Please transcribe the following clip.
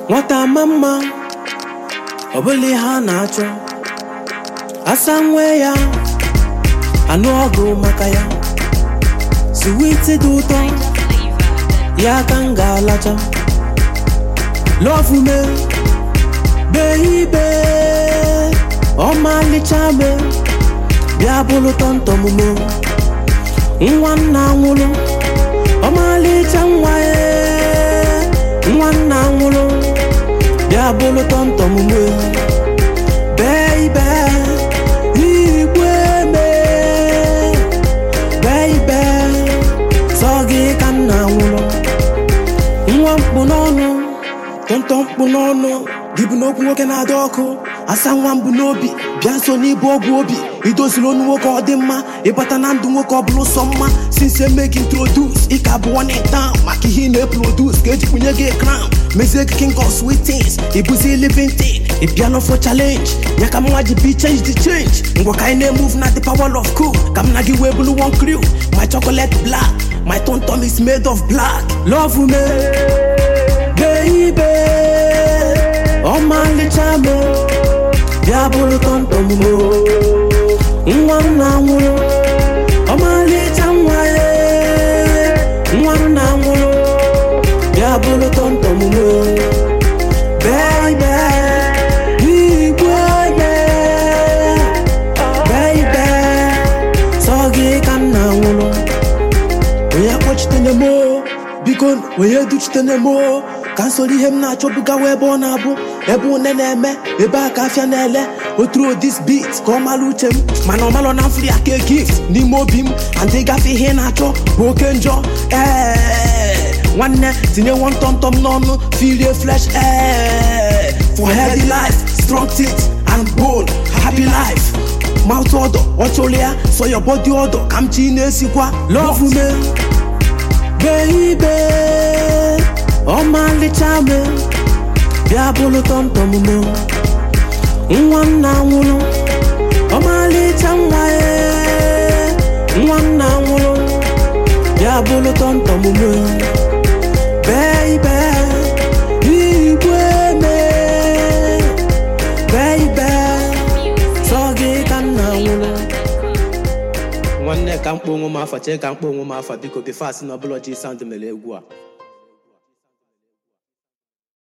nwata ama mma ọ bụla ihe a na-achọ asa nwe ya anụ ọgụ maka ya siwiti dị ụtọ ya ka m ga-alacha lọfume beibe ọmalịcha me bịa bụrụ tọntọmume nwa nna nwụrụ ọmalịcha nwa ya nwa nna nwụrụ bịa bụrụ tọntọmume beibe igwe me beibe sọ gị ka nna nwụrụ nwa mkpụ n'ọnụ tọntọ mkpụ n'ọnụ gị bụ n'okwu nwoke na-adị ọkụ asa nwa mbụ n'obi bịa nso n'ibu ọgwụ obi idoziri onu nwoke ọ dị mma ịbata na ndụ nwoke ọ bụla sọ mma since emegi introduce ị ka bụ one in town maka ihe ị na-eprodus ka eji kpunye gị crown mezie gị king of sweet things ịbụzi living thing ị bịala for challenge ya ka mnwa ji bi change the change ngwa ka anyị na-emove na the power of cool ka m na gị wee bụrụ one crew my chocolate black my tom tom is made of black love me baby ọmalịcha me bịa bụrụ tọntọm mo nwa nna nwụrụ ọmalịcha nwa ya nwa nna nwụrụ bịa bụrụ tọntọm mo baby igwe me baby sọ gị ka nna nwụrụ onye kpọchitene mo biko onye duchitene mo ka m soro ihe m na-achọbugawa ebe ọ na-abụ ebe une na-eme ebe a ka afịa na-ele oturu this beat ka ọ mara uche m mana ọ malọ na mfri aka gift n'ime obi m and ịgafe ihe ị na-achọ bụ oke njọ ee nwanne tinye nwantọmtọm n'ọnụ filie flesh ee for healthy life strong teeth and bone happy life mouth ọdọ ọ chụrụ ya so your body ọdọ ka m chi na-esikwa love me baby ọmalịcha me bịa bụrụ tọmtọm me nwa nna nwụrụ ọmalịcha nwa ya nwa nna nwụrụ bịa bụrụ tọmtọm me baby igwe me baby sọ gị ka nna nwụrụ nwanne ka mkpọ onwe m afa chee ka mkpọ onwe m afa biko bifas na ọbụla ji sound mere egwu a